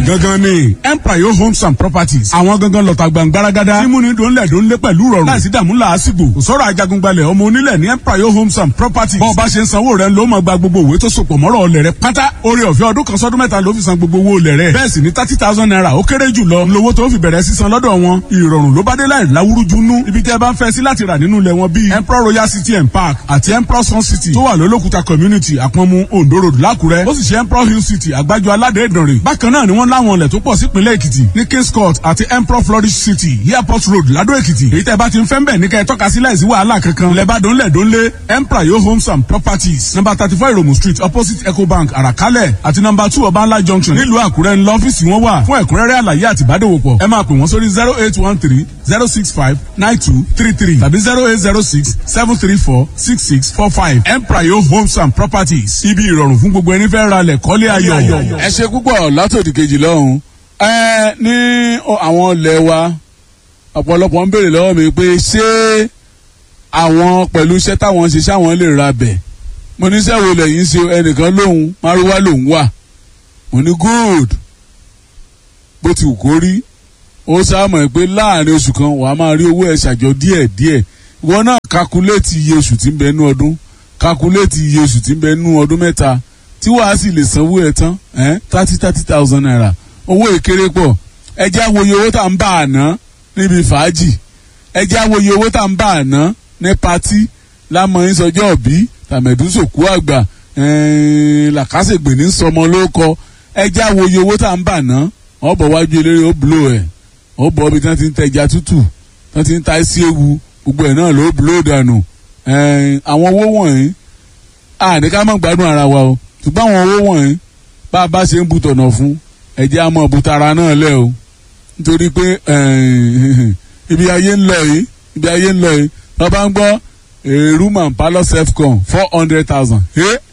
gangan ni empire homes and properties àwọn gangan lọ́ta gbàngbáragádá mímúni dòńlẹ̀ dòńlé pẹ̀lú rọrùn láìsí dààmú làásìgbò kò sọ̀rọ̀ ajagungbalẹ̀ ọmọ onílẹ̀ ní empire homes and properties bọ́ọ̀ bá ṣe ń sanwó rẹ̀ ló máa gba gbogbo òwe tó sopọ̀ mọ́rọ̀ ọlẹ̀ rẹ̀ pátá orí ọ̀fẹ́ ọdún kan sọ́dún mẹ́ta ló fi san gbogbo owó olẹ̀ rẹ̀ bẹ́ẹ̀ sì ni thirty thousand naira ó kéré jù lọ lówó tó fi bẹ̀rẹ̀ sísan lọ́dọ̀ wọn ìrọ̀rùn ló bá dé láì láwúrújú nú ibi tẹ́ ẹ bá ń fẹ́ sí láti rà nínú ilẹ̀ wọn bíi emperor royal city and park àti emperor sun city tó wà lólókùta community àpọ̀nmu ondo road lákùrẹ́ ó sì ṣe emperor hill city àgbájọ aládé ìdànrè bákan náà ni wọ́n láwọn ilẹ̀ tó pọ̀ sípínlẹ̀ èkìtì ní kings court àti emperor flourish city airport road ládó èkìtì èyí tẹ́ bá ti ń fẹ́ ń bẹ̀ ní kẹ́ ẹ tọ́ka sí láìsí wàhálà kankan ilẹ̀ bá dónlẹ̀ dónlé emperor yo homes and properties number thirty four iromu street opposite ecobank àràkálẹ̀ àti number two ọbànlá junction nílùú àkúrẹ́ ńlọ ọ́fíìsì wọn wà fún ẹ̀kúnrẹ́rẹ́ àlàyé àti ìbádòwòpọ̀ ẹ máa pè wọ́n sórí zero eight one three zero six five nine two three three tàbí zero eight zero six seven three four six six four five emprayo homes and properties ibi ìrọ̀rùn fún gbogbo ẹni fẹ́ ra lẹ̀ kọ́lé ayọ̀. ẹ ṣe púpọ̀ látòdì kejì lọ́hùn ẹ ní àwọn ilẹ̀ wa ọ̀pọ̀lọpọ̀ ń béèrè lọ́wọ́ mi pé ṣé àwọn pẹ̀lú iṣẹ́ táwọn ṣe ṣáwọn lè ra bẹ̀ mo ní sẹ́wọ̀n lẹ́yìn ṣe ẹnìkan lóhun márúwá lòún wà mo ní good bó ti wù kó rí ó sáàmọ̀ pé láàrin oṣù kan wàá máa rí owó ẹ̀ ṣàjọ díẹ̀ díẹ̀ ìwọ náà kakuléètì iye oṣù tí ń bẹ nú ọdún kakuléètì iye oṣù tí ń bẹ nú ọdún mẹ́ta tí wàá sì lè sanwó ẹ̀ tán thirty thirty thousand naira owó ìkéré pọ̀ ẹjẹ́ àwòye owó tá à ń bá àná níbi fàájì ẹjẹ́ àwòye owó tá à ń bá àná ní patí lámọ̀yìn sọjọ́ òbí tàmẹ̀dúsòkú àgbà làkàṣègbè ní sọmọ ló kọ ẹjẹ́ àwòye owó tá à ń bà ná ọ̀bọ̀ wájú eléré ó bùlò ẹ̀ ó bọ̀ ibi tí wọ́n ti ń tẹja tútù tí wọ́n ti ń ta sí ewu gbogbo ẹ̀ náà ló bùlò dànù àwọn owó wọ̀nyí àní ká mọ̀ gbádùn ara wa o ṣùgbọ́n àwọn owó wọ̀nyí bá a bá ṣe ń bu tọ̀nà fún ẹ̀jẹ̀ àmọ́ butara náà lẹ̀ o nítorí pé ibi ayé ń lọ yìí ibi ayé ń lọ yìí wọ́n bá ń gbọ́ room palo self-con four hundred thousand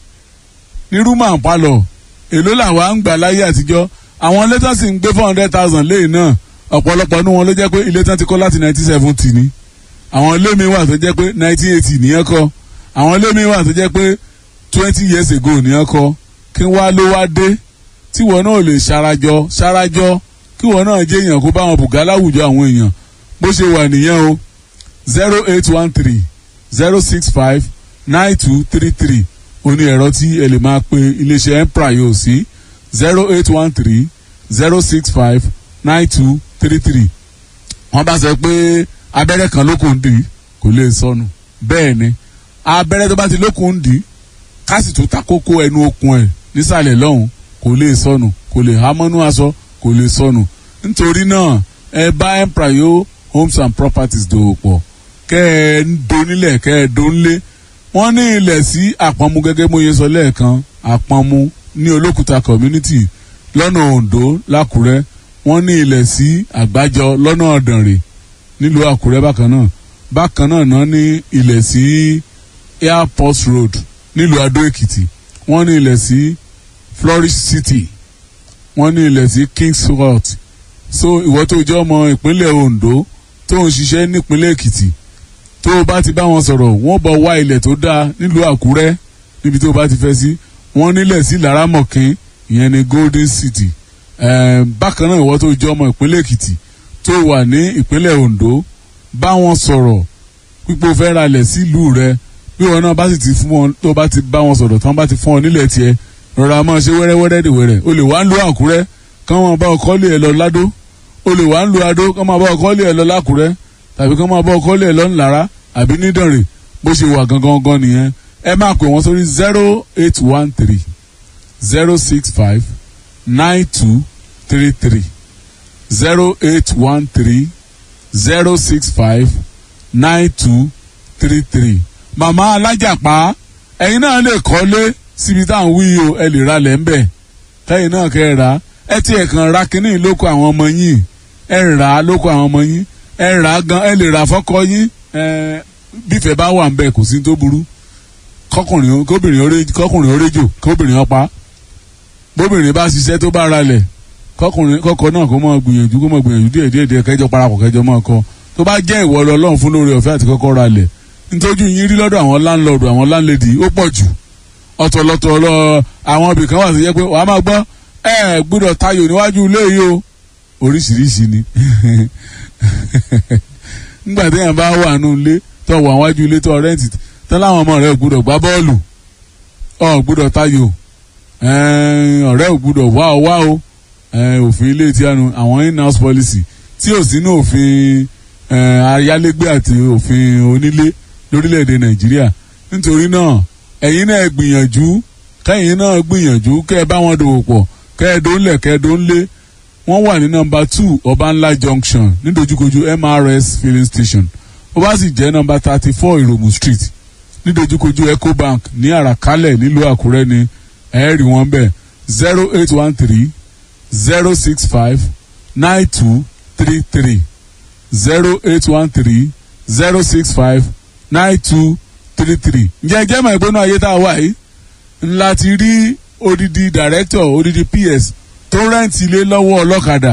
ní room and palo èló làwọn à ń gbà láyé àtijọ́ àwọn ilé tán sì ń gbé four hundred thousand léyìn náà ọ̀pọ̀lọpọ̀ ní wọn ló jẹ́ pé ilé tán ti kọ́ láti nineteen seventy ni àwọn ilé mi wà tó jẹ́ pé nineteen eighty nìyẹn kọ́ àwọn ilé mi wà tó jẹ́ pé twenty years ago nìyẹn kọ́ kí wá ló wá dé tí wọn náà lè ṣarajọ ṣarajọ kí wọn náà jẹ́ èèyàn kó bá wọn bùgá láwùjọ àwọn èèyàn bó ṣe wà nìyẹn o zero eight one three zero six five nine two three three oní ẹ̀rọ tí ẹ lè máa pe iléeṣẹ́ empire yóò sí zero eight one three zero six five nine two three three wọ́n bá sọ pé abẹ́rẹ́ kan lókun dì kò lè sọnù bẹ́ẹ̀ ni abẹ́rẹ́ tó bá ti lókun dì kásì tó ta kókó ẹnu okùn ẹ̀ nísàlẹ̀ lọ́hùn kò lè sọnù kò lè há mọ́nú aṣọ kò lè sọnù nítorí náà ẹ bá emprayo homes and properties dòwò pọ̀ kẹ́ ẹ ń donílẹ̀ kẹ́ ẹ dónlé wọ́n ní ilẹ̀ sí àpọ̀nmu gẹ́gẹ́ bó yẹ sọ lẹ́ẹ̀kan àpọ̀nmu ní olókùta community lọ́nà ondo lákùrẹ́ wọ́n ní ilẹ̀ sí àgbájọ lọ́nà ọ̀dànrè nílùú àkúrẹ́ bákan náà bákan náà náà ní ilẹ̀ sí airport road nílùú adó èkìtì wọ́n ní ilẹ̀ sí flourish city wọ́n ní ilẹ̀ sí kings court so ìwọ tó jẹ́ ọmọ ìpínlẹ̀ ondo tó ń ṣiṣẹ́ nípínlẹ̀ èkìtì tó o bá ti bá wọn sọ̀rọ̀ wọ́n bọ̀ wá ilẹ̀ tó dáa nílùú àkúrẹ́ níbi tó o bá ti fẹ́ sí wọ́n nílẹ̀ sí laramọ̀kín ìyẹn ní golden city bákan náà ìwọ tó jẹ́ ọmọ ìpínlẹ̀ èkìtì tó wà ní ìpínlẹ̀ ondo bá wọn sọ̀rọ̀ pípò fẹ́ ra ilẹ̀ sílùú rẹ bí wọn náà bá sì ti fún wọn tó bá ti bá wọn sọ̀rọ̀ tán bá ti fún ọ nílẹ̀ tiẹ̀ rọra máa ṣe wẹ́rẹ́wẹ́rẹ́ dìwẹ́rẹ́ o lè wá ń lo àkúrẹ́ kán wọn bá ọkọ lé ẹ lọ ládó o lè wá ń lo adó kán máa bá ọkọ lé ẹ lọ lákúrẹ́ tàbí kán máa bá ọkọ lé ẹ lọ ńlára àbí nídànrè bó ṣe wà gangan gan nìyẹn ẹ máa pè wọ́n sórí zero eight one three zero six five nine two three three zero eight one three zero six five nine two three three. màmá alájàpá ẹ̀yin náà lè kọ́lé síbi tá à ń wí o ẹ lè ra lẹ̀ ń bẹ̀ kẹ́yìn náà kẹ́ ẹ rà ẹ tiẹ̀ kàn ra kínní lóko àwọn ọmọ yín ẹ rà á lóko àwọn ọmọ yín ẹ rà á gan ẹ lè rà fọ́kọ yín ẹ bífẹ̀ bá wà ń bẹ̀ kò sí tó burú kọkùnrin kóbìnrin kọkùnrin oréjò kóbìnrin ọpa bóbìnrin bá ṣiṣẹ́ tó bá ra lẹ̀ kọkùnrin kọkọ náà kó máa gbìyànjú kó máa gbìyànjú díẹ̀ díẹ̀ díẹ̀ kẹjọ parapọ̀ kẹjọ máa kọ tó bá jẹ́ ìwọ lọ Ọlọ́run fún lórí ọ̀fẹ́ àti kọ́kọ́ ra lẹ̀ nítorí yín rí lọ́dọ̀ àwọn láńlọ́ọ̀dù àwọn láńlẹ́dì ó pọ̀ jù ọ̀tọ̀lọ́tọ̀ lọ àwọn ibì kan wà tó jẹ́ pé wàá máa gbọ́ ẹ gbọ́dọ̀ tayò níwájú ilé yìí o oríṣiríṣi ni nígbà téèyàn bá wà nù ilé tó wà wájú ilé tó rẹ́ǹtì tán láwọn ọmọ rẹ̀ gbọ́dọ̀ gbá bọ́ọ̀lù ọ̀ gbọ́dọ̀ tayò ọ̀rẹ́ ò gbọ́dọ̀ wá ọ wá o òfin ilé tí a nu àwọn in-house policy tí ò sínú òfin ayálégbé àti òfin onílé lórílẹ̀‐èdè nàìjíríà nítorí náà ẹ̀yin náà gbìyànjú kẹ́yìn náà gbìyànjú kẹ́ ẹ bá wọn dòwò pọ̀ kẹ́ ẹ dóńlẹ̀ kẹ́ ẹ dóńlé wọ́n wà ní nọmba two ọbànlá junction nídojúkojú mrs filling station ó bá sì jẹ́ nọmba thirty four ìròmù street nídojúkojú ecobank ní àràkálẹ̀ nílùú àkúrẹ́ ni ẹ̀ẹ́rì wọn bẹ̀ zero eight one three zero six five nine two three three zero eight one three zero six five nine two three three. ǹjẹ́ jẹ́ mọ̀ ìgbóná ayé tá a wà yìí ńlá ti rí odidi director odidi ps tó rẹ́ǹtì ilé lọ́wọ́ ọlọ́kadà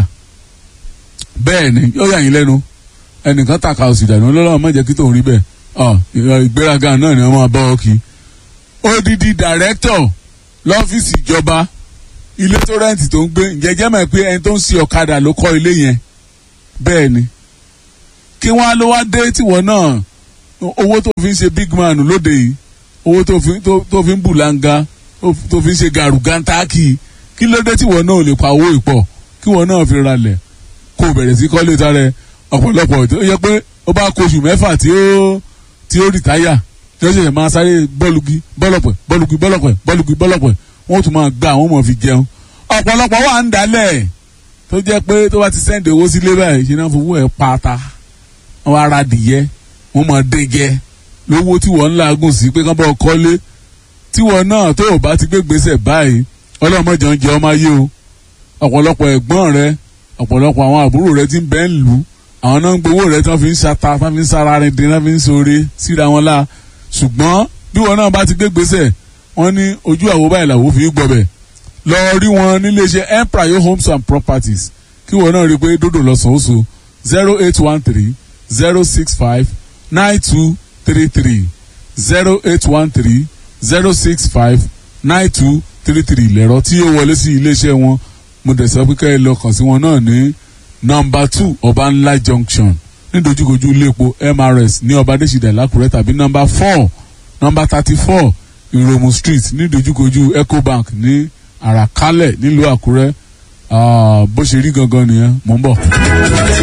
bẹ́ẹ̀ ni yóò yà yín lẹ́nu ẹnìkan tàka òsì dànù ọlọ́run má jẹ́ kí tòun rí bẹ́ẹ̀ ọ ìgbéraga náà ni wọ́n máa bá ọ kí odidi director lọ́fíìsì ìjọba ilé tó rẹ́ǹtì tó ń gbé ǹjẹ́ jẹ́ mọ̀ pé ẹni tó ń ṣe ọ̀kadà ló kọ́ ilé yẹn bẹ́ẹ̀ ni kí wọ́n á ló wá dé tìwọ́ náà owó tó fi ń ṣe big man lóde yìí owó tó fi tó fi ń bùlanga tó fi ń ṣe gàrúgàntákì kí ló dé tìwọ́ náà ò lè pa owó ìpọ̀ kí wọ́n náà fi ralẹ̀ kó bẹ̀rẹ̀ sí kọ́lé tarẹ̀ ọ̀pọ̀lọpọ̀ tó yẹ pé ó bá kóṣù mẹ́fà tí ó tí ó rìtáyà tí ó ṣẹ̀ṣẹ̀ máa sáré bọ́ọ̀lùgì bọ́ọ̀lọ̀pẹ̀ bọ́ọ̀lùgì bọ́ọ̀lọ̀pẹ̀ bọ́ọ̀lùgì bọ́ọ̀lọ̀pẹ̀ wọ́n tún máa gba àwọn ọmọ fi jẹun ọ̀pọ̀lọpọ̀ wà ń dalẹ̀ tó jẹ́ pé tó bá ti sẹ́ǹdì owó sílé báyìí ṣe náà fowó ẹ̀ pata wọ́n ara dìyẹ wọ́n máa dé jẹ lówó tí wọ́n ń làágùn sí pé kán bá ọ kọ́lé tí wọ́n náà tó o bá ti gbé gbèsè báyìí ọlọ́mọdé ń jẹ ọmọ ayé o ọ̀pọ̀lọpọ̀ ẹ̀gbọ́n rẹ ọ̀pọ̀lọpọ̀ àwọn àbúrò rẹ ti ń bẹ́ ń lù àwọn náà ń gbowó rẹ tí wọ́n fi ń ṣata tí wọ́n fi ń sára rìn dín tí wọ́n fi ń sore síra wọn la ṣùgbọ́n bí wọn náà bá ti gbé gbèsè wọ́n ní ojú àwo báyìí làwọn fi gbọbẹ̀ lọ rí wọn níléeṣẹ́ empire homes and properties kí wọn náà rí i pé dòdò lọ́sàn-án zero eight one three zero six five nine two three three zero eight one three zero six five nine two three three lẹ̀rọ tí yóò wọlé sí iléeṣẹ́ wọn mo dẹ̀ sọ pé ká ẹ lọ kàn sí wọn náà ní nọmba two ọbànlá junction nídojúkojú iléepo mrs ní ọbadẹ́sídà lákùrẹ́ tàbí nọmba four nọmba thirty four ìròmù street nídojúkojú ecobank ní àràkálẹ̀ nílùú àkúrẹ́ bó ṣe rí gangan nìyẹn mò ń bọ̀.